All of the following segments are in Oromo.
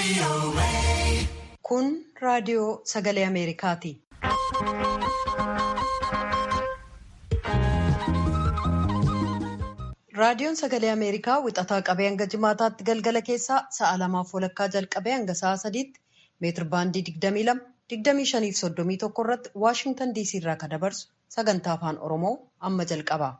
Kun raadiyoo sagalee Ameerikaati. Raadiyoon sagalee Ameerikaa wixataa qabee hanga jimaataatti galgala keessaa sa'a lamaaf walakkaa jalqabee hanga sa'a sadiitti meetir baandii 22, 25 fi 31 irratti Waashingtan DC irraa kan dabarsu sagantaa afaan Oromoo amma jalqaba.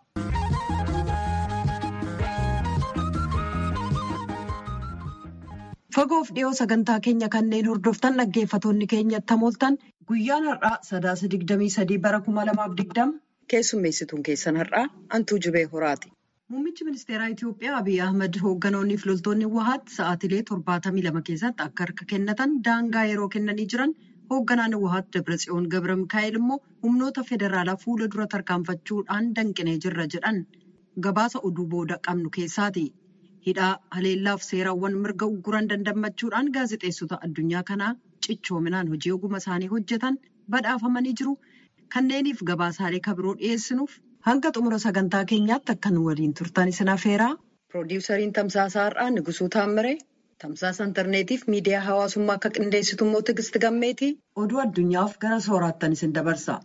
Fagoof dhiyoo sagantaa keenya kanneen hordoftan dhaggeeffatoonni keenya tamooltan guyyaan har'aa sadaasa 23 bara 2020 keessummeessituun keessan har'aa Antuu Jibee Horaati. Muummichi ministeeraa Itiyoophiyaa Abiyyi Ahmad hoogganoonni fi loltoonni Wahaat sa'aatilee 72 keessatti akka harka kennatan daangaa yeroo kennanii jiran hoogganaan Wahaat Dabratsiyoon Gabra Mikaa'el immoo humnoota federaalaa fuula dura tarkaanfachuudhaan danqinee jirra jedhan gabaasa oduu booda qabnu keessaati. Hidhaa haleellaaf seerawwan mirga ugguran dandammachuudhaan gaazexeessota addunyaa kanaa cichoominaan hojii oguma isaanii hojjetan badhaafamanii jiru. Kanneeniif gabaasaalee kabiroo dhiyeessinuuf hanga xumura sagantaa keenyaatti akka nu waliin turtan isin afeeraa. Piroodiwusariin Tamsaasaa Har'aa Nigusuu Taammiree, Tamsaasa Intarneetiif miidiyaa hawaasummaa akka qindeessitu immoo Tigisti Gammeetii oduu addunyaaf gara sooraattan isin dabarsa.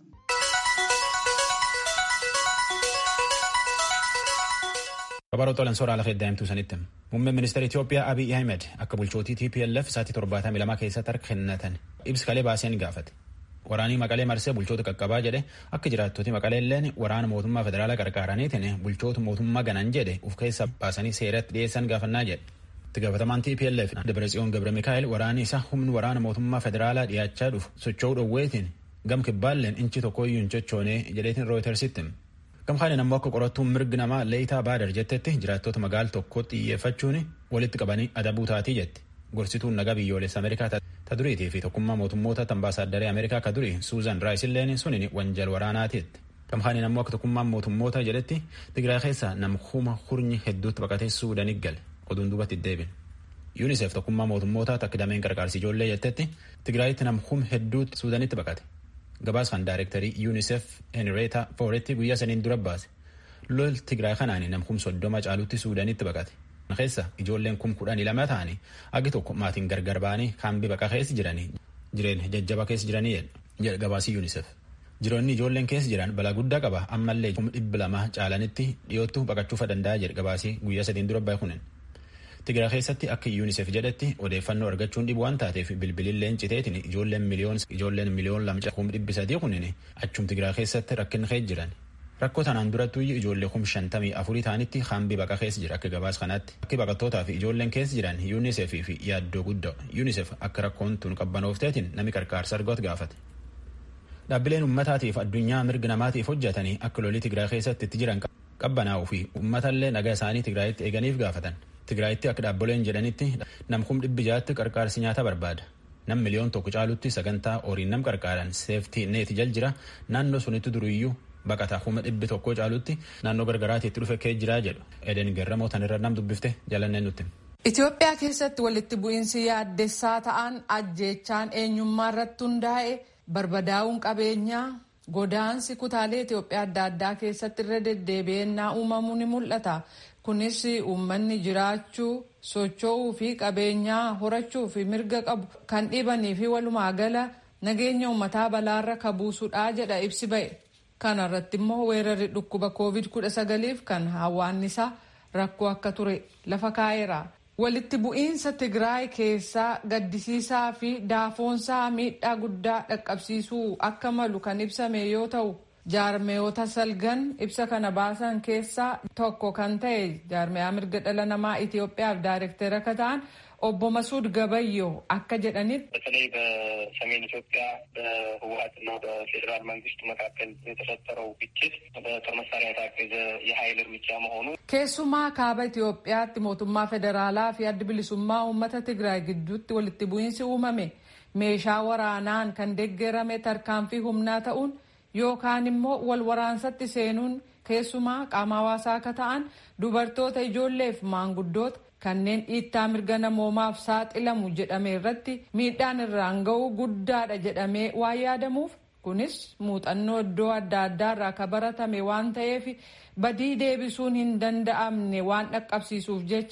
Kabaroota olan soora lafa eddaa'imtuu sanitti muummeen ministeera Itiyoophiyaa Abiy Ahmed akka bulchootii TPLF sa'aatii torbaatamii lama keessatti harka kennatan ibsa kalee baaseen gaafate. Waraanii Maqalee marsee bulchoota qaqqabaa jedhe akka jiraattoti Maqalee illeen waraana mootummaa federaalaa qarqaaraniitiin bulchoota mootummaa ganan jedhe uf keessa baasanii seeratti dhiyeessan gaafannaa jedhe. Itti gaafatamaan TPLF Dabratsiyoon Gabra Mikaa'el waraani isaa humni waraana mootummaa federaalaa dhiyaachaa dhufu socho'uu dhoowweetiin gam kibbaalleen inchi tokkoyyuu hin sochoonee jedheetiin rooyitersitti. Gamkaaniin ammoo akka qorattuun mirgi namaa Leeyitaa Baadar jettetti jiraattota magaala tokkotti xiyyeeffachuun walitti qabanii adabuu taatii jetti. Gorsituun nagaa biyyoolessa Ameerikaa ta duriitii fi tokkummaa mootummoota ambaasaadaree Ameerikaa ka durii Suuzan Raayis illeen suniin wanjal waraanaatiitti. Gamkaaniin ammoo akka tokkummaan mootummoota jedhetti Tigraay keessaa nama kuma hurnyi hedduutti baqatee Suudanii gale oduun duubatti deebin. UNICEF tokkummaa mootummoota takka dameen qarqaarsi ijoollee jettetti Tigraayitti nama kuma hedduutti Suudanitti baqate. Gabaas kan daayirektarii UNICEF Henrietta Fooretti guyyaa saniin dura baase. Lol Tigraay kanaan nam kum soddoma caalutti Suudanitti baqate. keessa ijoolleen kum kudhanii lama ta'anii agi tokko maatiin gargar ba'anii kaambii baqa keessa jiranii jireenya jajjaba keessa jiranii jedha gabaasii UNICEF. Jiroonni ijoolleen keessa jiran balaa guddaa qaba ammallee kum dhibbi lama caalanitti dhiyootti baqachuufa danda'a jedha gabaasii guyyaa sadiin dura bahe kunin. Tigraay keessatti akka UNICEF jedhetti odeeffannoo argachuun dhibu waan taateef bilbililleen citeetiin ijoolleen miliyoon ijoolleen miliyoon lama kum dhibbi sadii kunin achum Tigraay keessatti rakkin keessa jiran. Rakkoo tanaan durattuu ijoollee kum shantamii afurii ta'anitti kaambii baqa keessa jira akka gabaas kanaatti. Akki baqattootaa fi ijoolleen keessa jiran UNICEF fi yaaddoo guddaa UNICEF akka rakkoon tun qabbanoofteetiin nami qarqaarsa argatu gaafate. Dhaabbileen uummataatiif addunyaa mirga namaatiif hojjetanii akka lolii Tigraay keessatti itti jiran qabbanaa'uu fi uummatallee nagaa isaanii Tigraayitti eeganiif gaafatan. Tigraayitti akka dhaabboleen jedhanitti nam kum dhibbi jaatti qarqaarsi nyaata barbaada. Nam miliyoon tokko caalutti sagantaa horiin nam qarqaaran seeftii neeti jal jira naannoo sunitti duriyyuu baqataa kuma dhibbi tokko caalutti naannoo gargaraatti itti dhufe kee jiraa jedhu eden garramoo tanirra nam dubbifte jalannee nutti. Itoophiyaa keessatti walitti bu'iinsi yaaddessaa ta'an ajjeechaan eenyummaa irratti hundaa'e barbadaa'uun qabeenyaa godaansi kutaalee Itoophiyaa adda addaa keessatti irra deddeebi'ennaa uumamuu ni mul'ata. Kunis uummanni jiraachuu socho'uu fi qabeenyaa horachuu fi mirga qabu kan dhibanii fi walumaa gala nageenya uummataa balaarra kabuusudha jedha ibsi ba'e. Kana irratti immoo weerarri dhukkuba COVID-19f kan hawaannisaa rakkoo akka ture lafa kaa'eera. Walitti bu'iinsa Tigraay keessaa gaddisiisaa fi daafoonsaa miidhaa guddaa dhaqqabsiisuu akka malu kan ibsame yoo ta'u, jaarmeyoota salgan ibsa kana baasan keessaa tokko kan ta'e jaarmeyaa mirga dhala namaa Itoophiyaaf daayirektera akka ta'an obbo Masuud Gabayyoo akka jedhanitti በተለይ በሰሜን ኢትዮጵያ በህወሀትና በፌዴራል መንግስት መካከል የተፈጠረው ግጭት በጦር መሳሪያ የታገዘ የኃይል እርምጃ መሆኑ keessumaa kaaba Itoophiyaatti mootummaa federaalaa fi adda bilisummaa uummata Tigraay gidduutti walitti bu'iinsi uumame meeshaa waraanaan kan deeggarame tarkaanfii humnaa ta'uun yookaan immoo wal waraansatti seenuun keessumaa qaama hawaasaa akka ta'an dubartoota ijoolleef maanguddoota kanneen dhiittaa mirga namoomaaf saaxilamu jedhame irratti miidhaan irraan ga'uu guddaadha jedhamee waan yaadamuuf kunis muuxannoo iddoo adda addaa irraa akka baratame waan ta'eef badii deebisuun hin danda'amne waan dhaqqabsiisuuf jecha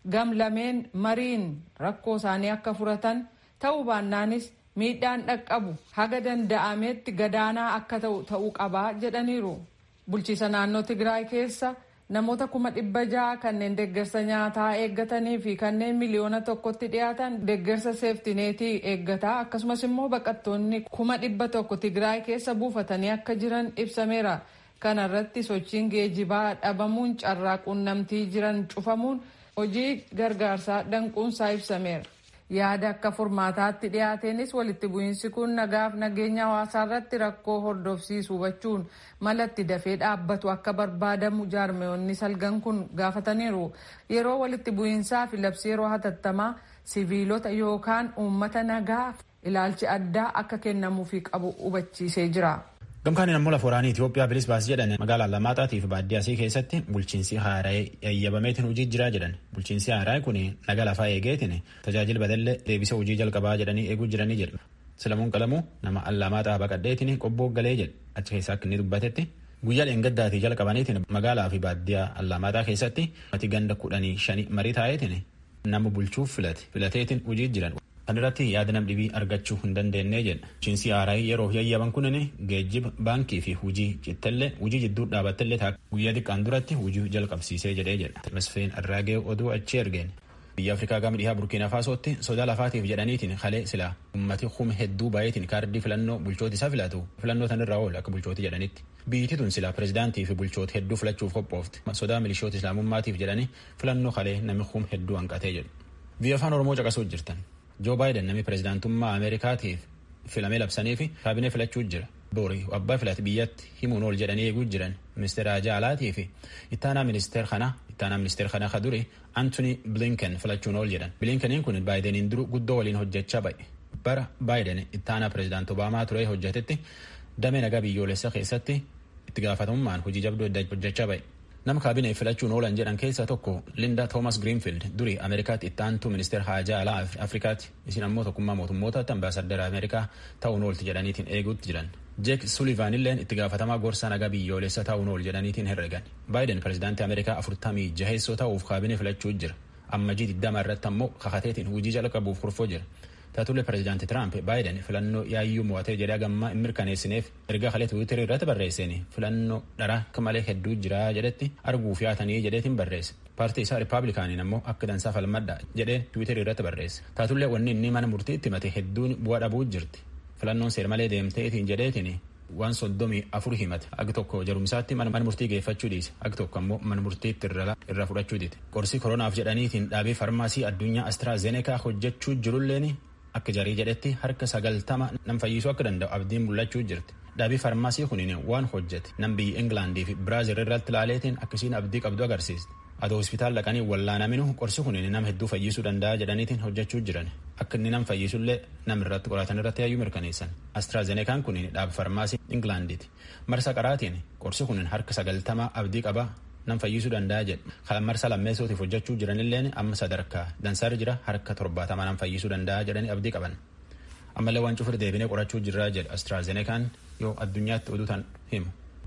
gam lameen mariin rakkoo isaanii akka furatan ta'uu baannaanis miidhaan dhaqqabu haga danda'ametti gadaanaa akka ta'u ta'uu qabaa jedhaniiru. Bulchiisa naannoo Tigraay keessa namoota kuma dhibba ja'a kanneen deeggarsa nyaataa eeggatanii fi kanneen miliyoona tokkotti dhiyaatan deeggarsa seeftineetii eeggataa akkasumas immoo baqattoonni kuma dhibba tokko Tigraay keessa buufatanii akka jiran ibsameera. Kana irratti sochiin geejibaa dhabamuun carraa quunnamtii jiran cufamuun hojii gargaarsaa danquunsaa ibsameera. Yaada akka furmaataatti dhiyaateenis walitti bu'iinsi kun nagaaf nageenya hawaasaa irratti rakkoo hordofsiisu hubachuun malatti dafee dhaabbatu akka barbaadamu jaarmeewonni salgan kun gaafataniiru. Yeroo walitti bu'iinsaa fi labsii yeroo hatattamaa siviilota yookaan uummata nagaa ilaalchi addaa akka kennamuufii qabu hubachiisee jira. Gamkaaniin ammoo lafa waraanii Itoophiyaa bilis baasii jedhan magaalaa Allamaaxaatii fi baadiyyaasii keessatti bulchiinsi haara'ee yayyabameetiin hojii jiraa jedhan. Bulchiinsi haara'ee kun naga lafaa eegeetiin tajaajila badallee deebisa hojii jalqabaa jedhanii eeguu jiranii jedhu. Silamuun qalamuu nama Allamaaxaa baqadheetiin qobboo galee jedhe achi keessaa akka inni dubbatetti guyyaa dheengaddaatii jalqabaniitiin magaalaa fi baadiyyaa Allamaaxaa keessatti mati ganda kudhanii shanii marii taa'eetiin nama bulchuuf filate filateetiin hojii jiran. Kan irratti yaada nam dhibii argachuu hin dandeenye jedha. Bulchiinsi haaraa yeroo yayyaban kunin geejjiba baankii fi hujii cittallee hujii jidduu dhaabbattellee ta'a. Guyyaa xiqqaan duratti hujii jalqabsiisee jedhee jedha. Masfeen Arraagee oduu achi ergeen. Biyya Afrikaa gama dhihaa Burkiina Faasootti sodaa lafaatiif jedhaniitiin kalee silaa ummati kuma hedduu baay'eetiin kaardii filannoo bulchooti isaa filatu filannoo tanirraa oolu akka bulchooti jedhanitti. Biyyi tun silaa pirezidaantii fi bulchoota hedduu filachuuf qophoofte. Sodaa milishoota islaamummaatiif jedhanii filannoo kalee namni kuma hedduu hanqatee jedhu. Biyya afaan Oromoo caqasuuf jirtan. Joo Baayiden namni pirezidaantummaa Ameerikaatiif filamee labsanii fi kaabinee filachuu jira. Boori abbaa filate biyyatti himuun ol jedhanii eeguu jiran ministeera Jaalaatii fi ittaanaa ministeera kanaa ittaanaa ministeera kanaa ka duri Antony Blinken filachuun ol jedhan. Blinkeniin kun Baayideniin duru guddoo waliin hojjechaa ba'e. Bara Baayiden ittaanaa pirezidaant Obaamaa ture hojjetetti damee nagaa biyyoolessaa keessatti itti gaafatamummaan hojii jabduu hojjechaa ba'e. Nama kaabinee filachuun oolan jedhan keessaa tokko Linda Thomas Greenfield durii Ameerikaatti itti aantuu ministeera haajaa alaa Afrikaatti isin ammoo tokkummaa mootummootaatti ambaasaddara Ameerikaa ta'uun oolti jedhaniitiin eeguutti jiran. Jeek Sullivan illeen itti gaafatamaa gorsaa nagaa biyyoolessa ta'uun ool jedhaniitiin herregan. Baayiden pirezidaantii Ameerikaa afurtamii jaheessoo ta'uuf kaabinee filachuu jira. Ammajii digdama irratti ammoo kakateetiin hojii jalqabuuf kurfoo jira. Taatullee pirezidaantii Tiraamp Baayiden filannoo yaayyuu mo'atee jedhee gammaa hin mirkaneessineef erga kalee tiwiitirii irratti barreesseen filannoo dharaa akka malee hedduu jira jedhetti arguuf yaatanii jedheetiin barreesse. Paartii isaa Rippaabilikaaniin ammoo akka dansaa falmadha jedhee tiwiitirii irratti barreesse. Taatullee wanni inni mana murtiitti himate hedduun bu'aa dhabuu jirti. Filannoon seer malee deemteetiin jedheetiin waan soddomii afur himate agi tokko jarumsaatti mana murtii geeffachuu dhiise agi tokko ammoo mana murtiitti irra fudhachuu dite. Qorsii koronaaf jedhaniitiin dhaabee farmaasii addunyaa Astraazenekaa hojjechuu jirulleen akka jarii jedhetti harka sagaltama nam fayyisuu akka danda'u abdiin mul'achuu jirti. Dhaabii farmaasii kuniin waan hojjete nam biyya Ingilaandii fi Biraazil irratti ilaaleetiin akkasiin abdii qabdu agarsiiste. Adoo hospitaal dhaqanii wallaanaminu qorsi kuniin nam hedduu fayyisuu danda'a jedhaniitiin hojjechuu jiran. Akka inni nam fayyisullee nam irratti qoratan irratti yaayyuu mirkaneessan. Astraazenekaan kuniin dhaaba farmaasii Ingilaandiiti. Marsa qaraatiin qorsi kuniin harka sagaltama abdii qaba nam fayyisuu danda'a jedhu kan marsa lammeessootiif hojjechuu jiranilleen amma sadarkaa dansaarra jira harka torbaatama nam fayyisuu danda'a jedhanii abdii qaban. Ammallee waan cufur deebinee qorachuu jirraa jedhu Astraazenekaan yoo addunyaatti oduu tan himu.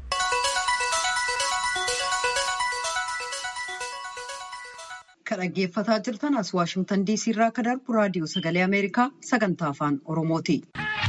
Kan dhaggeeffataa jirtan as Waashimtan DC irraa kan darbu raadiyoo sagalee Ameerikaa sagantaa afaan Oromooti.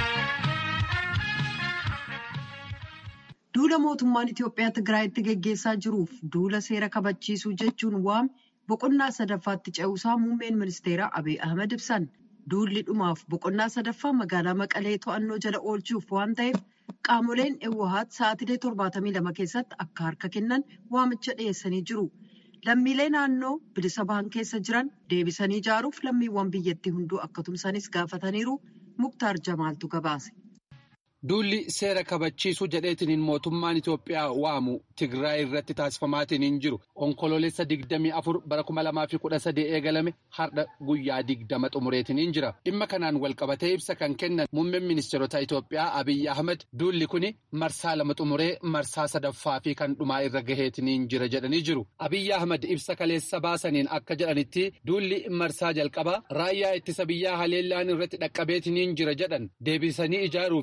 Duula mootummaan Itoophiyaa Tigraayitti geggeessaa jiruuf duula seera kabachiisuu jechuun waame boqonnaa sadaffaatti ce'uusaa muummeen ministeeraa Abiy Ahmed ibsan. Duulli dhumaaf boqonnaa sadaffaa magaalaa Maqalee to'annoo jala oolchuuf waan ta'eef qaamoleen Ewwahaat sa'aatilee torbaatamii lama keessatti akka harka kennan waamicha dhiyeessanii jiru. Lammiilee naannoo bilisa bahan keessa jiran deebisanii ijaaruuf lammiiwwan biyyattii hunduu akka tumsanis gaafataniiru Muktaar Jamaaltu gabaase. Duulli seera kabachiisuu jedheetiniin mootummaan Itoophiyaa waamu Tigraay irratti taasifamaatiin hin jiru. Onkoloolessa digdamii afur bara kuma lamaa fi kudha sadii eegalame har'a guyyaa digdama xumureetiin hin jira. Dhimma kanaan walqabatee ibsa kan kennan muummeen ministeerota Itoophiyaa Abiyyi Ahmed duulli kun marsaa lama xumuree marsaa sadaffaa fi kan dhumaa irra gaheetiin hin jira jedhanii jiru. Abiyyi Ahmed ibsa kaleessa baasaniin akka jedhanitti duulli marsaa jalqabaa raayyaa ittisa biyyaa haleellaan irratti dhaqqabeetiin hin jira jedhan deebisanii ijaaruu fi caasaa.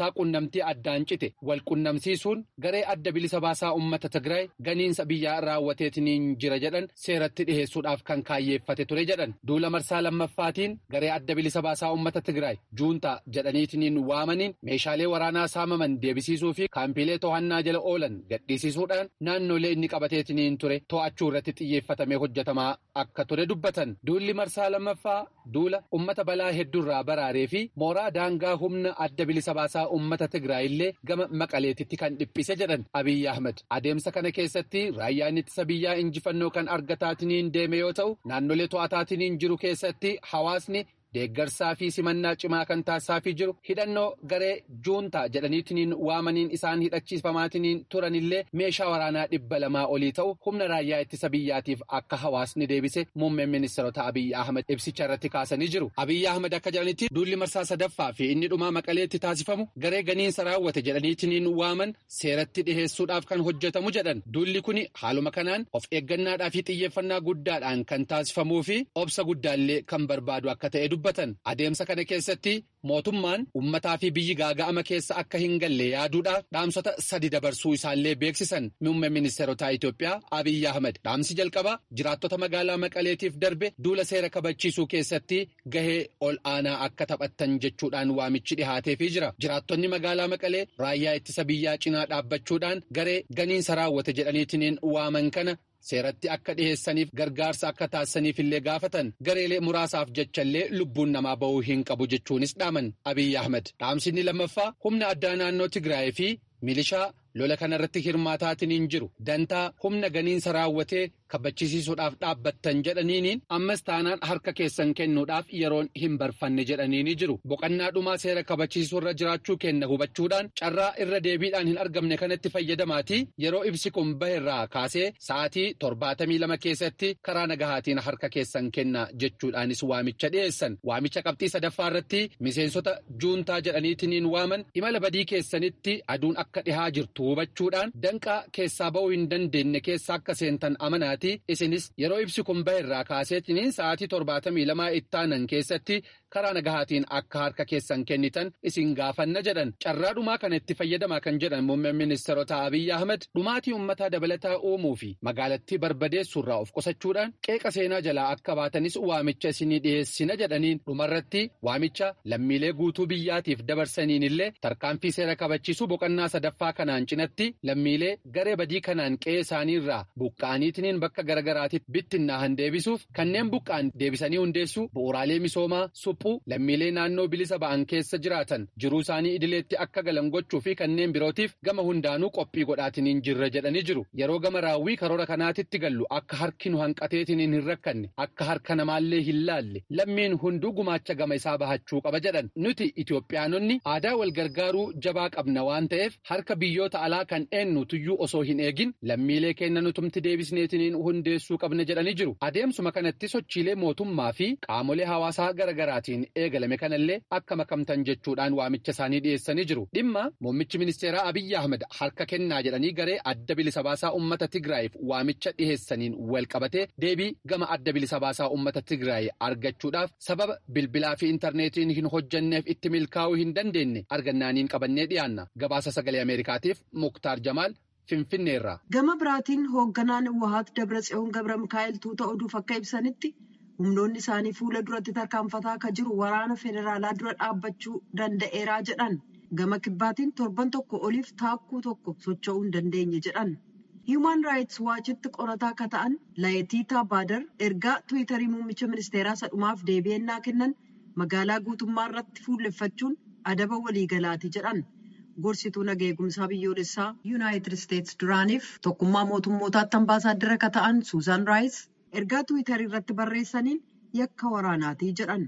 biyyoolessaa qunnamtii addaan cite wal qunnamsiisuun garee adda bilisa baasaa uummata Tigraay ganiinsa biyyaa raawwateetiniin jira jedhan seeratti dhiheessuudhaaf kan kaayyeeffate ture jedhan duula marsaa lammaffaatiin garee adda bilisa baasaa uummata Tigraay juuntaa jedhaniitiniin waamaniin meeshaalee waraanaa saamaman deebisiisuu fi kaampiilee to'annaa jala oolan gadhiisisuudhaan naannolee inni qabateetiniin ture to'achuu irratti xiyyeeffatamee hojjetamaa akka ture dubbatan duulli marsaa lammaffaa duula ummata balaa hedduurraa baraaree fi mooraa daangaa humna adda bilisa baasaa ummata Tigraay illee gama maqaleetitti kan dhiphise jedhan Abiyyi Ahmed adeemsa kana keessatti raayyaan ittisa biyyaa injifannoo kan argataatiniin deeme yoo ta'u naannolee to'ataatiniin jiru keessatti hawaasni. deeggarsaa fi simannaa cimaa kan taasisaafii jiru hidhannoo garee juuntaa jedhaniitiniin waamaniin isaan hidhachiifamaatiniin turanillee meeshaa waraanaa dhibba lamaa olii ta'u humna raayyaa ittisa biyyaatiif akka hawaasni deebise muummeen ministeerota Abiyyi Ahmed ibsicha irratti kaasanii jiru. Abiyyi Ahmed akka jedhanitti duulli marsaa sadaffaa fi inni dhumaa maqaleetti taasifamu garee ganiinsa raawwate jedhaniitiniin waaman seeratti dhiheessuudhaaf kan hojjetamu jedhan. Duulli kun haaluma kanaan of eeggannaadhaa fi xiyyeeffannaa guddaadhaan kan taasifamuu fi obsa guddaallee kan barbaadu akka ta'e dubbatan. Adeemsa kana keessatti mootummaan ummataa fi biyyi gaaga'ama keessa akka hin galle yaaduudhaaf dhaamsota sadi dabarsuu isaallee beeksisan muummee ministeerotaa Itoophiyaa Abiyyi Ahmed dhaamsi jalqabaa jiraattota magaalaa Maqaleetiif darbe duula seera kabachiisuu keessatti gahee ol aanaa akka taphattan jechuudhaan waamichi dhihaateefii jira. Jiraattonni magaalaa Maqalee raayyaa ittisa biyyaa cinaa dhaabbachuudhaan garee ganiinsa raawwate jedhaniitiniin waaman kana. seeratti akka dhiheessaniif gargaarsa akka taasisaniif illee gaafatan gareelee muraasaaf jechallee lubbuun namaa ba'uu hin qabu jechuunis dhaaman abiyyi ahmed dhaamsinni lammaffaa humna addaa naannoo tigraay fi milishaa lola kanarratti hirmaataatiniin jiru dantaa humna ganiinsa raawwatee kabachiisiisuudhaaf dhaabbattan jedhaniiniin ammas taanaan harka keessan kennuudhaaf yeroon hin barfanne jedhaniini jiru boqannaa dhumaa seera kabachiisuu irra jiraachuu kenna hubachuudhaan carraa irra deebiidhaan hin argamne kanatti fayyadamaatii yeroo ibsi kun baherraa kaasee sa'aatii torbaatamii lama keessatti karaa nagahaatiin harka keessan kenna jechuudhaanis waamicha dhiyeessan waamicha qabxii sadaffaa irratti miseensota juuntaa jedhaniitiniin waaman imala badii keessanitti aduun akka dhihaa jirtu hubachuudhaan danqaa keessaa ba'uu hin dandeenye keessa akka seentan amanaatii isinis yeroo ibsi kun baherraa kaaseetiniin sa'aatii torbaatamii lamaa ittaanan keessatti karaa nagahaatiin akka harka keessan kennitan isin gaafanna jedhan carraa dhumaa kana itti fayyadamaa kan jedhan muummeen ministeerota abiyyi ahmed dhumaatii uummataa dabalataa uumuu fi magaalattii barbadeessuurraa of qusachuudhaan qeeqa seenaa jalaa akka baatanis waamicha isinii dhiyeessina jedhaniin dhumarratti waamicha lammiilee guutuu biyyaatiif dabarsaniin illee tarkaanfii seera kabachiisuu boqonnaa sadaffaa kanaan cinatti lammiilee garee badii kanaan qe'ee isaaniirraa buqqa'aniitiniin bakka garagaraatiif bittinnaahan deebisuuf kanneen buqqa'an deebisanii hundeessuu bu'uuraalee misoomaa suphuu lammiilee naannoo bilisa ba'an keessa jiraatan jiruu isaanii idileetti akka galan gochuu fi kanneen birootiif gama hundaanuu qophii godhaatiniin jirra jedhanii jiru yeroo gama raawwii karoora kanaatitti gallu akka harki nu hanqateetiniin hin rakkanne akka harka namaallee hin laalle lammiin hunduu gumaacha gama isaa bahachuu qaba jedhan nuti Itoophiyaanonni aadaa wal gargaaruu jabaa qabna waan ta'eef harka biyyoota alaa kan eenyu tuyyuu osoo hin eegin lammiilee keenya nutumti deebisneetiniin hundeessuu qabna jedhanii jiru adeemsuma kanatti sochiilee mootummaa fi qaamolee hawaasaa garaagaraatiin eegalame kanallee akka makamtan jechuudhaan waamicha isaanii dhiyeessanii jiru dhimma muummichi ministeeraa abiyyi ahmed harka kennaa jedhanii garee adda bilisa baasaa ummata tigraayiif waamicha dhiheessaniin wal qabatee deebii gama adda bilisa baasaa ummata tigraay argachuudhaaf sababa bilbilaa fi intarneetiin hin hojjanneef itti milkaa'uu hin dandeenye argannaaniin qabannee dhiyaanna gabaasa sagalee ameerikaatiif muktaar jamaal. Finfinneerraa. Gama biraatiin hoogganaan Wahaat Dabratsiyoon Gabra Mikaa'el tuuta oduuf akka ibsanitti humnoonni isaanii fuula duratti tarkaanfataa akka jiru waraana federaalaa dura dhaabbachuu danda'eeraa jedhan gama kibbaatiin torban tokko oliif taakkuu tokko socho'uu hin dandeenye jedhan. Human Rights Watchitti qorataa akka ta'an Laayitiitaa Baadar ergaa Tiwiitarii muummicha ministeeraa sadhumaaf deebi'ennaa kennan magaalaa guutummaa irratti fuulleffachuun adaba waliigalaati jedhan. Gorsituu nagaa eegumsaa biyyoolessaa Yuunaayitid Isteetsi duraaniif tokkummaa mootummootaatti ambaasaaddara akka ta'an Suuzaan Raayis ergaa Tiwiitarii irratti barreessaniin yakka waraanaati jedhan.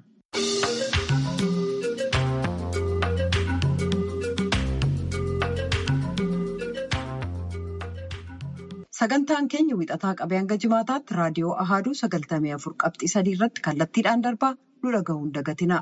Sagantaan keenya wixataa qabee hanga jimaataatti raadiyoo Ahaaduu sagaltamii afur qabxii sadii irratti kallattiidhaan darbaa nu dhaga'uun dagatina.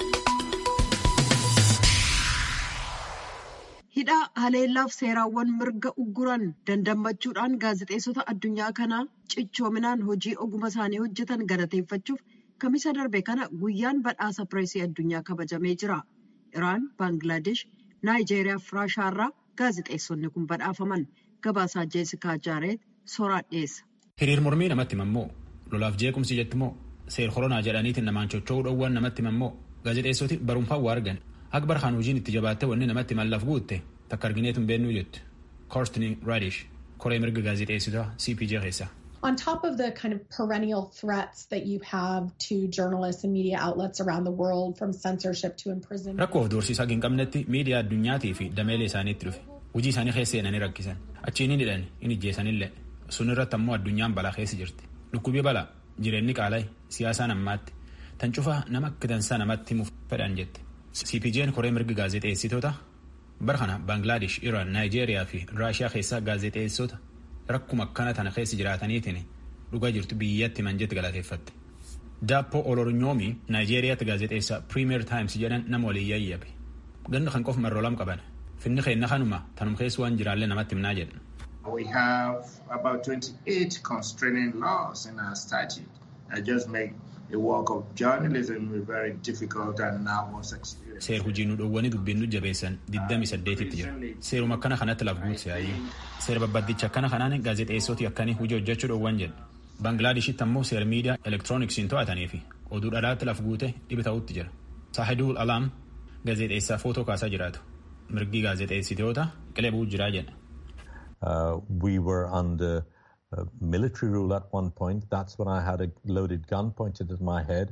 hidhaa haleellaaf seeraawwan mirga ugguran dandammachuudhaan gaazexeessota addunyaa kanaa cichoominaan hojii oguma isaanii hojjetan galateeffachuuf kamisa darbe kana guyyaan badhaasa pireesii addunyaa kabajamee jira iraan baangilaadesh naayijeeriyaa fi raashaarraa gaazexeessonni kun badhaafaman gabaasaa jeesikaa jaareet soraa dhiyeessa. hiriir mormii namatti himammoo lolaaf jeequmsi jettimoo seer koronaa jedhaniitiin namaan chocho'uu dhoowwan namatti himammoo gaazexeessoti barumfaan waa argan akka barhaan hojiin itti jabaatte wanni namatti mallaaf guutte takka argineetu hin beennuu jettu koorstini raadish koree mirga gaazexeessitaa cpj keessa. On top of the kind of perennial threats that you have to journalists and media outlets around the world from censorship to imprisonment. Rakkoo of doorsiisaa hin qabnetti miidiyaa addunyaatii fi dameelee isaaniitti dhufe hojii isaanii keessa seenanii rakkisan achiin hin hidhan hin ijjeessanillee sun irratti ammoo addunyaan balaa keessa jirti dhukkubii balaa jireenyi qaala'e siyaasaan ammaatti tan cufaa nama akka dansaa namatti himuuf fedhan jette cpj'n koree mirga gaazexeessitoota bara kana baangilaadesh iraan naayijeeriyaa fi raashiyaa keessaa gaazexeessota rakkuma akkana tana keessa jiraataniitiin dhugaa jirtu biyyatti manjetti galateeffatte. Daappo Olornyoomi Naayijeeriyaatti gaazexeessaa Premier Times jedhan nama waliin yayyabe. Ganna kan qofa marroo lam qaban. Finni keenna kanuma tanum keessa waan jiraallee namatti himnaa jedhan. We have about 28 constraining laws in our statute that just make the work of journalism very difficult and nervous experience. Seer hojii nu dhoowwanii dubbiin nu jabeessan 28tti jira. Seeruma akkana kanatti laf guutse ayyuu. Seera babbaddicha akkana kanaan gaazexeessoti akkanii hojii hojjechuu dhoowwan jedha. Baanglaadeshitti ammoo seera miidiyaa elektirooniksiin to'atanii fi oduu dhalaatti laf guute dhibi ta'utti jira. Saahidul Alaam gaazexeessaa footoo kaasaa jiraatu. Mirgi gaazexeessitoota qilebuu jiraa jedha. Uh, we were under uh, military rule at one point. That's when I had a loaded gun pointed at my head.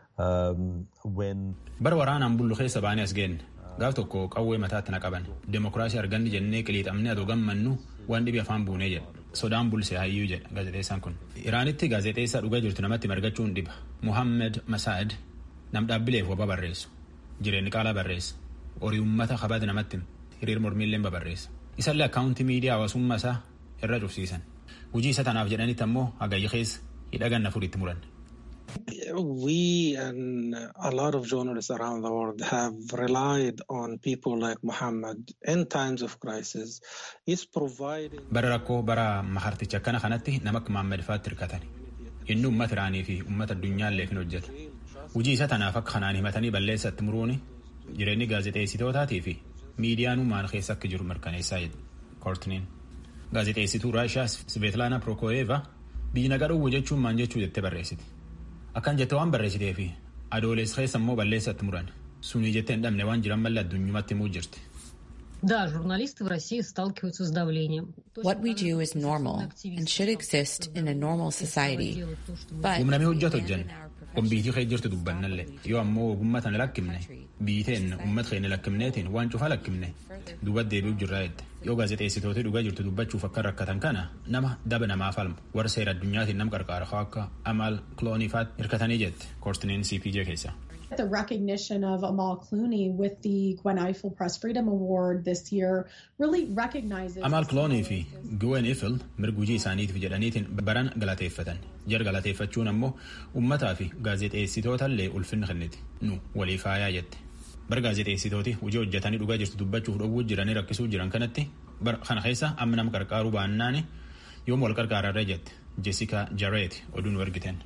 Um, when Bara waraanaan bullu keessa baanee as geenne. Gaaf tokko qawwee mataatti na qaban. Demokiraasii arganni jennee qiliixamnee adoo gammannu waan dhibi afaan buunee jedha. Sodaan bulse hayyuu jedha gaazexeessaan kun. Iraanitti gaazexeessaa dhugaa jirtu namatti margachuun dhiba. Muhammed Masaad nam dhaabbileef waba barreessu. Jireenyi qaalaa barreessa. Horii uummata kabada namatti hiriir mormiillee babarreessa. Isallee akkaawuntii miidiyaa hawaasummaa isaa irra cufsiisan. Hojii isa tanaaf jedhanitti ammoo hagayya keessa hidha ganna furiitti muran. We and a lot of journalists around the world have relied on people like Muhammad in times of crisis. He's providing. Bara rakkoo bara maharticha akkana kanatti nama akka Muhammad faatti hirkatan. Inni uummata Iraanii fi uummata addunyaallee hin hojjeta. Hojii isa tanaaf akka kanaan himatanii balleessatti muruuni jireenyi gaazexeessitootaatii fi miidiyaan maal keessa akka jiru mirkaneessaa jedhu koortiniin. Gaazexeessituu Raashiyaa Sveetlaana Prokooyeeva biyyi nagaa dhowwu jechuun maal jechuu jettee barreessiti. Akkan jette waan barreessitee fi adoolessa keessa immoo balleessatti muran sunii jettee hin dhabne waan jiran malee addunyumatti himuu jirti. Да, журналисты в России сталкиваются с давлением. What we do is normal and should exist in a normal society. But Humnamee hojjetu hojjenna. Kombiitii kee jirtu dubbannallee yoo ammoo ogummaa tana lakkifne biiteen uummata keenya lakkifneetiin waan cufaa lakkifne duuba deebi'u jirraa jette yoo gaazexeessitoota dhugaa jirtu dubbachuuf akka rakkatan kana nama daba namaa falmu warra seera addunyaatiin nam qarqaara akka Amal Clooneyfaatti hirkatanii jette koortiniin CPJ keessa. The recognition of Amal Clooney with the Gwen Ifill Press Freedom Award this year really recognizes. Amal Clooney fi Gwen Ifill mirga hojii isaaniitiif jedhaniitiin baran galateeffatan. Jar galateeffachuun ammoo uummataa fi gaazexeessitootaallee ulfinna kenniti. Nu walii faayaa jette. Bara gaazexeessitooti hojii hojjetanii dhugaa jirtu dubbachuuf dhowwuu jiranii rakkisuu jiran kanatti bara kana keessa amma nama qarqaaruu baannaani yoom wal qarqaararra jette. Jessica Jarrett oduun argiten.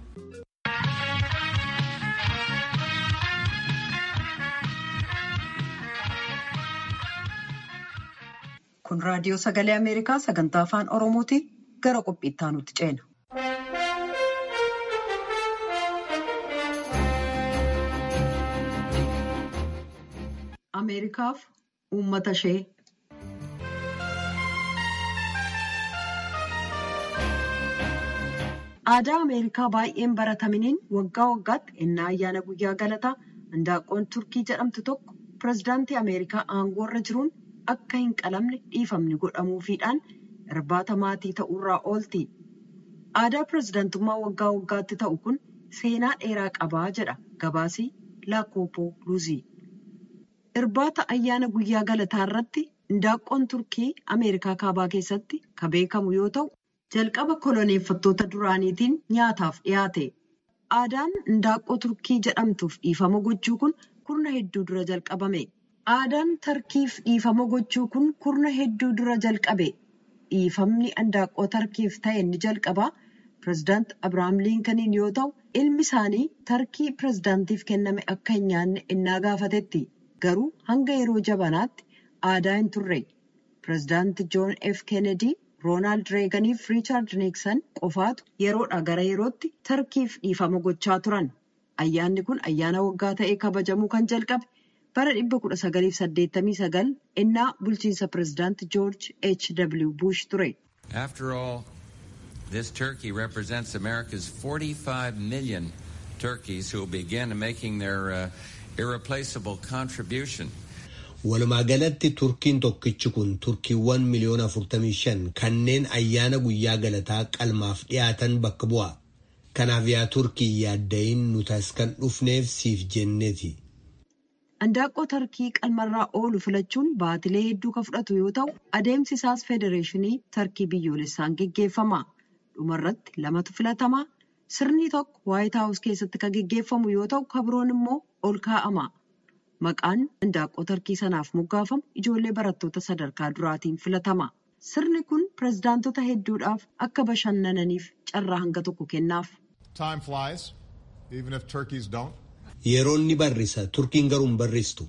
Kun raadiyoo sagalee Ameerikaa sagantaa afaan Oromooti gara qophiitti aanutti ceena. Ameerikaaf uummata ishee. Aadaa Ameerikaa baay'een barataminiin waggaa waggaatti ennaa ayyaana guyyaa galataa handaaqqoon Turkii jedhamtu tokko pirezidaantii Ameerikaa aangoorra jiruun akka hin qalamne dhiifamni godhamuufiidhaan irbaata maatii ta'urraa oolti. Aadaa pirezidaantummaa waggaa waggaatti ta'u kun seenaa dheeraa qabaa jedha gabaasii Laakoopoo Luuzii. Irbaata ayyaana guyyaa galataa irratti handaaqqoon Turkii Ameerikaa kaabaa keessatti kan beekamu yoo ta'u, jalqaba koloneeffattoota duraaniitiin nyaataaf dhiyaate. Aadaan handaaqqoo Turkii jedhamtuuf dhiifama gochuu kun kurna hedduu dura jalqabame. Aadaan tarkiif dhiifama gochuu kun kurna hedduu dura jalqabe. Dhiifamni handaaqqoo tarkiif ta'e ni jalqabaa pirezidaant Abiraam Liinkaniin yoo ta'u, ilmi isaanii tarkii pirezidaantiif kenname akka hin nyaanne innaa gaafatetti. Garuu hanga yeroo jabanaatti aadaa hin turre. Pireezidaanti Joon F. Kennedy, Roonaald Reegan fi Riichaard Niiksan qofaatu yeroodhaa gara yerootti tarkiif dhiifama gochaa turan. Ayyaanni kun ayyaana waggaa ta'ee kabajamuu kan jalqabe bara 1989 innaa bulchiinsa pireezidaanti Joorj H. W. Bush ture. After all, this turkey represents America's 45 million turkeys who will begin making their uh, irreplaceable contribution. Walumaa galatti turkiin tokkichi kun turkiiwwan miliyoona 45 kanneen ayyaana guyyaa galataa qalmaaf dhiyaatan bakka bu'a. Kanaaf yaa turkii yaaddayin nuti as kan dhufneef siif jenneeti. Handaaqqoo tarkii qalmarraa oolu filachuun baatilee hedduu kan fudhatu yoo ta'u adeemsi isaas federeeshinii tarkii biyyoolessaan geggeeffama. Dhumarratti lamatu filatama. Sirni tokko waayit haawus keessatti kan geggeeffamu yoo ta'u kabiroon immoo ol kaa'ama. Maqaan handaaqqoo tarkii sanaaf moggaafamu ijoollee barattoota sadarkaa duraatiin filatama. Sirni kun pireezidaantota hedduudhaaf akka bashannananiif carraa hanga tokko kennaaf. Time flies, even if turkeys don't. Yeroon ni barrisa, turkiin garuu hin barristu.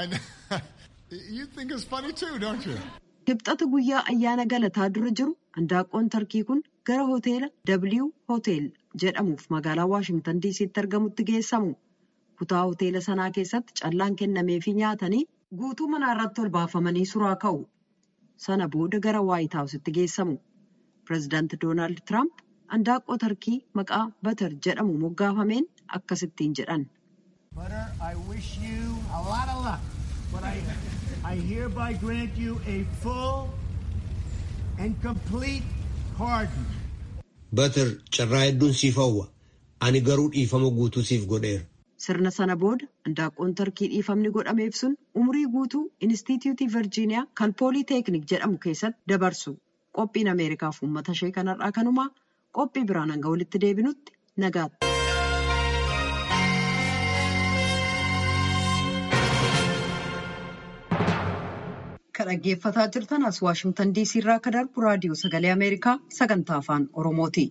You think it's funny too, don't you? Kibxata guyyaa ayyaana galataa dura jiru handaaqqoon tarkii kun gara hoteela W Hotel jedhamuuf magaalaa Waashimtan DC'tti argamutti geessamu. Kutaa hoteela sanaa keessatti callaan kennameefii nyaatanii guutuu manaa irratti ol baafamanii suraa ka'u. Sana booda gara Waayit Haawusitti geessamu. Pireezidaanti Doonaald Tiraamp handaaqqoo tarkii maqaa Batar jedhamu moggaafameen akkasittiin jedhan. Butter, I wish you a lot of luck, but I, I hereby grant you a full and complete pardon. Batar carraa hedduun siif hawwa. Ani garuu dhiifama guutuu siif godheera. Sirna sana booda handaaqqoon tarkii dhiifamni godhameef sun umurii guutuu Inistituutii Virjiiniyaa kan Pooliiteeknik jedhamu keessatti dabarsu. Qophiin Ameerikaaf uummata ishee kanarraa kanumaa qophii biraan hanga walitti deebinutti nagaatti. Kan dhaggeeffataa jirtan as Waashimtan DC irraa kan darbu raadiyoo sagalee Ameerikaa sagantaa afaan Oromooti.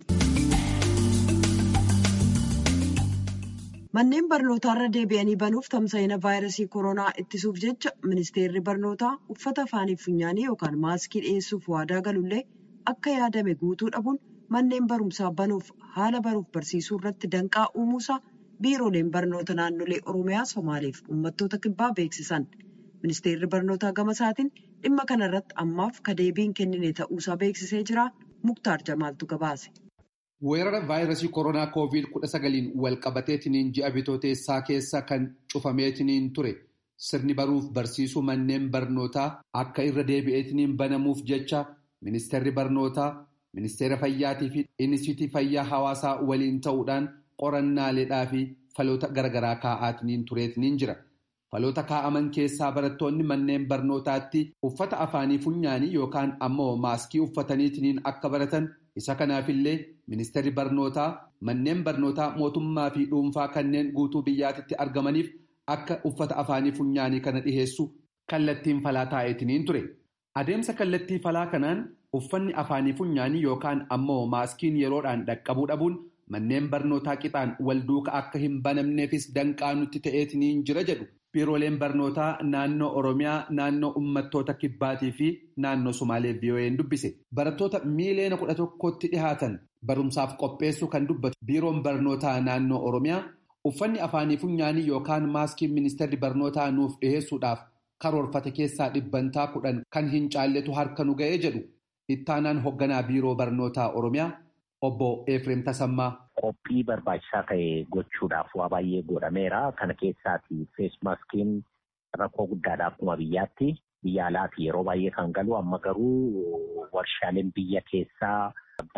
Manneen barnootaa irra deebi'anii banuuf tamsa'ina vaayirasii koronaa ittisuuf jecha ministeerri barnootaa uffata afaanii funyaanii yookaan maaskii dhiyeessuuf waadaa galullee akka yaadame guutuu dhabuun manneen barumsaa banuuf haala baruuf barsiisuu irratti danqaa uumuusaa biirooleen barnoota naannolee Oromiyaa Somaaleef uummattoota kibbaa beeksisan. Ministeerri barnootaa gama isaatiin dhimma kana irratti ammaaf ka deebiin kennine ta'uusaa beeksisee jira. Muktaar Jamaaltu gabaase. Weerara vaayirasii koronaa koovid kudha sagaliin wal qabateetiniin ji'a bitooteessaa keessa kan cufameetiniin ture sirni baruuf barsiisuu manneen barnootaa akka irra deebi'eetiniin banamuuf jecha ministeerri barnootaa ministeera fayyaatii fi inistitii fayyaa hawaasaa waliin ta'uudhaan qorannaaleedhaa fi faloota garaagaraa kaa'aatiniin tureetiniin jira. Faloota kaa'aman keessaa barattoonni manneen barnootaatti uffata afaanii funyaanii yookaan ammoo maaskii uffataniitiniin akka baratan isa kanaafillee ministeerri barnootaa manneen barnootaa mootummaa fi dhuunfaa kanneen guutuu biyyaatitti argamaniif akka uffata afaanii funyaanii kana dhiheessu kallattiin falaa taa'eetiniin ture. Adeemsa kallattii falaa kanaan uffanni afaanii funyaanii yookaan ammoo maaskiin yeroodhaan dhaqqabuu dhabuun manneen barnootaa qixaan wal duuka akka hin banamneefis danqaa nutti ta'eetiniin jira jedhu. Biirooleen barnootaa naannoo Oromiyaa, naannoo uummattoota Kibbaatii fi naannoo Sumaalee VOA'n dubbise. Barattoota miiliyoona kudha tokkotti dhihaatan barumsaaf qopheessuu kan dubbatu biiroon barnootaa naannoo Oromiyaa uffanni afaanii funyaanii yookaan maaskiin ministeerri barnootaa nuuf dhiheessuudhaaf karoorfate keessaa dhibbantaa kudhan kan hin caalletu harka nu ga'ee jedhu ittaanaan hoogganaa biiroo barnootaa Oromiyaa obbo Efreem Tasammaa. Qophii barbaachisaa ta'e gochuudhaaf waa baay'ee godhameera. Kana keessaati feesmaaskiin rakkoo guddaadha akkuma biyyaatti. Biyya alaati yeroo baay'ee kan galu amma garuu warshaaleen biyya keessaa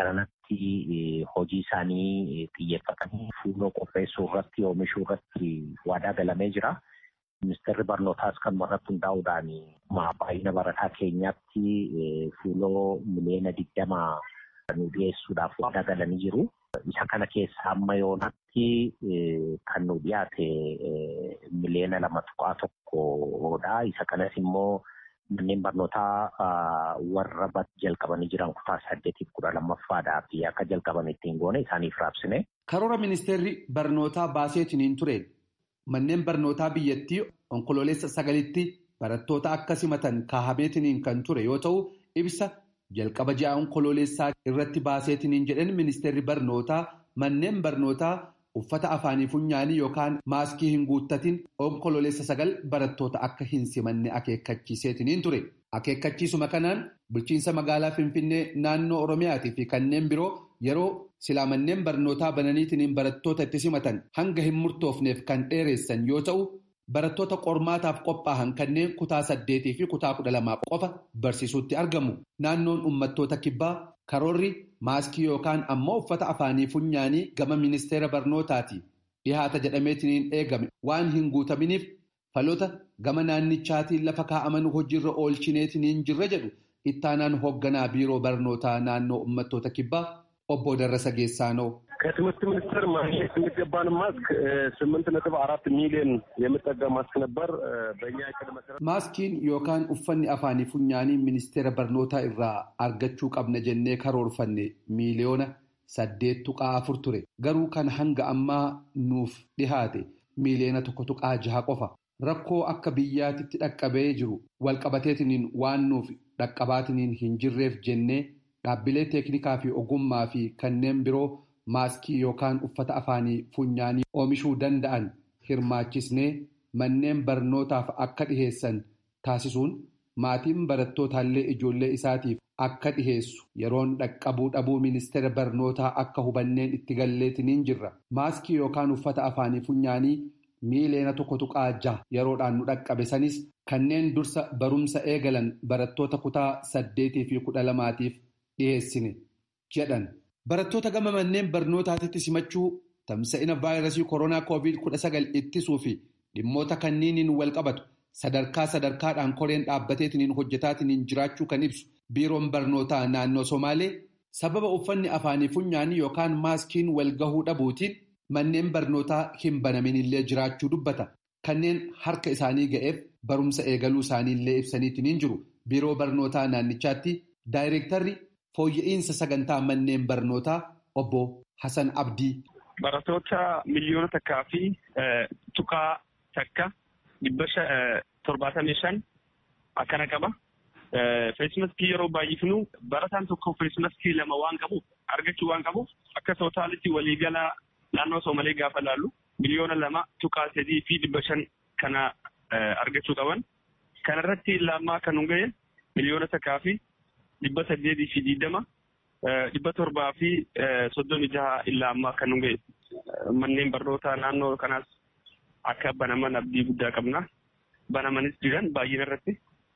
garanatti hojii isaanii xiyyeeffatanii fuuloo qopheessuu irratti oomishuu irratti waadaa galamee jira. Ministeerri barnootaas kan irratti hundaa'uudhaan baay'ina barataa keenyaatti fuuloo miliyoona digdama nu dhiyeessuudhaaf waadaa galanii jiru. Isa kana keessa amma yoonatti kan nu dhiyaate miliyoona lama tuqaa tokkodha. Isa kanas immoo manneen barnootaa warra jalqabanii jiran kutaa saddeetiif kudha lammaffaadhaa fi akka jalqaban ittiin goone isaaniif raabsine. Karoora ministeerri barnootaa baaseetiniin ture manneen barnootaa biyyattii onkololeessa sagalitti barattoota akka simatan kaahameetiniin kan ture yoo ta'u ibsa jalqaba ji'a onkololeessaa irratti baaseetiniin jedhan ministeerri barnootaa manneen barnootaa uffata afaanii funyaanii yookaan maaskii hin guuttatin onkololeessa sagal barattoota akka hin simanne akeekkachiiseetiniin ture. Akeekkachiisuma kanaan bulchiinsa magaalaa Finfinnee naannoo Oromiyaatii fi kanneen biroo yeroo silaa manneen barnootaa bananiitiniin barattoota itti simatan hanga hin murtoofneef kan dheeressan yoo ta'u barattoota qormaataaf qophaa'an kanneen kutaa saddeetii fi kutaa kudha lamaa qofa barsiisuutti argamu. Naannoon uummattoota kibbaa karoorri maaskii yookaan ammoo uffata afaanii funyaanii gama ministeera barnootaati dhihaata jedhameetiniin eegame waan hin guutaminiif faloota gama naannichaatiin lafa kaa'aman hojiirra oolchineetiniin jirra jedhu ittaanaan hoogganaa biiroo barnootaa naannoo uummattoota kibbaa obbo Darrasa Geessaanoo. ከትምህርት ሚኒስቴር ማግኘት የሚገባን ማስክ ስምንት ነጥብ አራት ሚሊዮን የሚጠጋ ማስክ ነበር። በእኛ እቅድ መሰረት maaskiin yookaan uffanni afaanii funyaanii ministeera barnootaa irraa argachuu qabna jennee karoorfanne miiliyoona saddeet tuqaa afur ture garuu kan hanga ammaa nuuf dhihaate miiliyoona tokko tuqaa jaha qofa rakkoo akka biyyaatitti dhaqqabee jiru walqabateetiniin waan nuuf dhaqqabaatiniin hin jirreef jennee dhaabbilee teeknikaa fi ogummaa fi kanneen biroo maaskii yookaan uffata afaanii funyaanii oomishuu danda'an hirmaachisnee manneen barnootaaf akka dhiheessan taasisuun maatiin barattootallee ijoollee isaatiif akka dhiheessu yeroon dhaqqabuu dhabuu ministeera barnootaa akka hubanneen itti galleetiniin jirra maaskii yookaan uffata afaanii funyaanii miiliyoona tokko tuqaa jaha yeroodhaan nu dhaqqabe sanis kanneen dursa barumsa eegalan barattoota kutaa saddeetii fi kudha lamaatiif dhiheessine jedhan. Barattoota gama manneen barnootaatitti simachuu tamsa'ina vaayirasii koronaa koovid kudha sagal ittisuu fi dhimmoota kanniiniin wal qabatu sadarkaa sadarkaadhaan koreen dhaabbateetiniin hojjetaatiniin jiraachuu kan ibsu biiroon barnootaa naannoo Somaalee sababa uffanni afaanii funyaanii yookaan maaskiin wal gahuu dhabuutiin manneen barnootaa hin banaminillee jiraachuu dubbata. Kanneen harka isaanii ga'eef barumsa eegaluu isaaniillee ibsaniitiniin jiru. Biiroo barnootaa naannichaatti daayireektarri fooyya'insa sagantaa manneen barnootaa obbo Hasan Abdii. Barattoota miliyoona takkaa fi tuqaa takka dhibba torbaatamii shan akkana qaba. Feesmaskii yeroo baay'ifnu barataan tokko feesmaskii lama waan qabuuf argachuu waan qabuuf akka tootaalitti waliigala naannoo Soomalee gaafa laallu miliyoona lama tuqaa sadii fi dhibba shan kana argachuu qaban. Kanarratti lammaa kan nu ga'e miliyoona takkaa fi dhibba saddeetii fi digdama dhibba torbaa fi soddomi jaha illaa ammaa kan nu ga'e. Manneen barnootaa naannoo kanaas akka banaman abdii guddaa qabna. Banamanis jiran baay'ina irratti.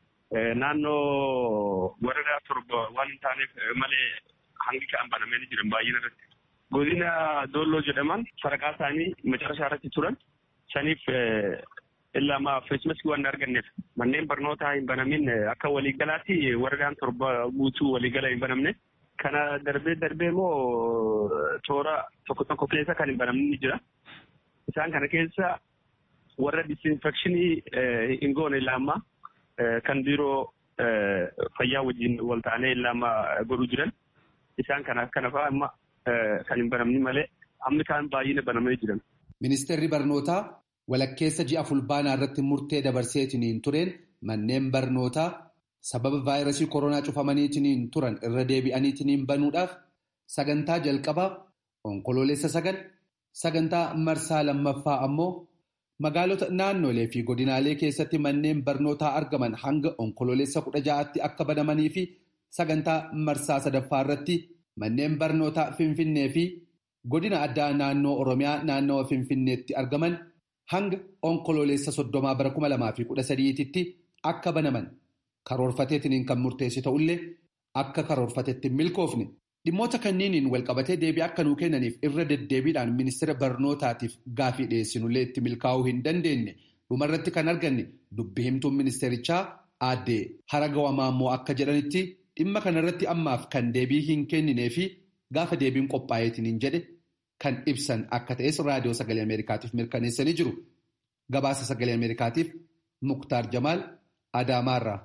Naannoo waradaa torba waan hin taaneef malee hangi ka'an banamanii jiran baay'ina irratti. Godina Doolloo jedhaman sadarkaa isaanii macarashaa irratti turan saniif illaa ammaa feesmaskii waan arganneef manneen barnootaa hin banamin akka waliigalaatti waradaan torba guutuu waliigala hin banamne. Kana darbee darbee immoo toora tokko tokko keessa kan hin banamne ni jira. Isaan kana keessa warra disinfekshinii hin goone illaa ammaa kan biiroo fayyaa wajjin wal ta'anii illaa ammaa godhuu jiran. Isaan kana kana fa'aa amma kan hin banamne malee amma kaan baay'ina banamee jiran. Ministeerri barnootaa walakkeessa ji'a fulbaanaa irratti murtee dabarseetiniin tureen manneen barnootaa sababa vaayirasii koronaa cufamaniitiniin turan irra deebi'aniitiniin banuudhaaf sagantaa jalqabaa onkoloolessa sagal sagantaa marsaa lammaffaa ammoo magaalota naannolee fi godinaalee keessatti manneen barnootaa argaman hanga onkoloolessa kudha ja'aatti akka banamanii fi sagantaa marsaa sadaffaa irratti manneen barnootaa finfinnee fi godina addaa naannoo oromiyaa naannawa finfinneetti argaman hanga onkoloolessa soddomaa bara kuma lamaa fi kudha sadiititti akka banaman karoorfateetiniin kan murteessi ta'ullee akka karoorfatetti milkoofne dhimmoota kanniiniin walqabatee deebii akka nuu kennaniif irra deddeebiidhaan ministeera barnootaatiif gaafii dhiyeessinullee itti milkaa'uu hin dandeenye dhumarratti kan arganne dubbi himtuun ministeerichaa aaddee haragawamaa immoo akka jedhanitti dhimma kanarratti ammaaf kan deebii hin kenninee fi gaafa deebiin qophaa'eetiniin jedhe kan ibsan akka ta'es raadiyoo sagalee ameerikaatiif mirkaneessanii jiru gabaasa sagalee ameerikaatiif muktaar jamaal adaamaarraa.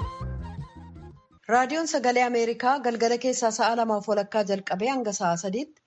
raadiyoon sagalee ameerikaa galgala keessaa sa'a lamaaf walakkaa jalqabee hanga sa'a sadiitti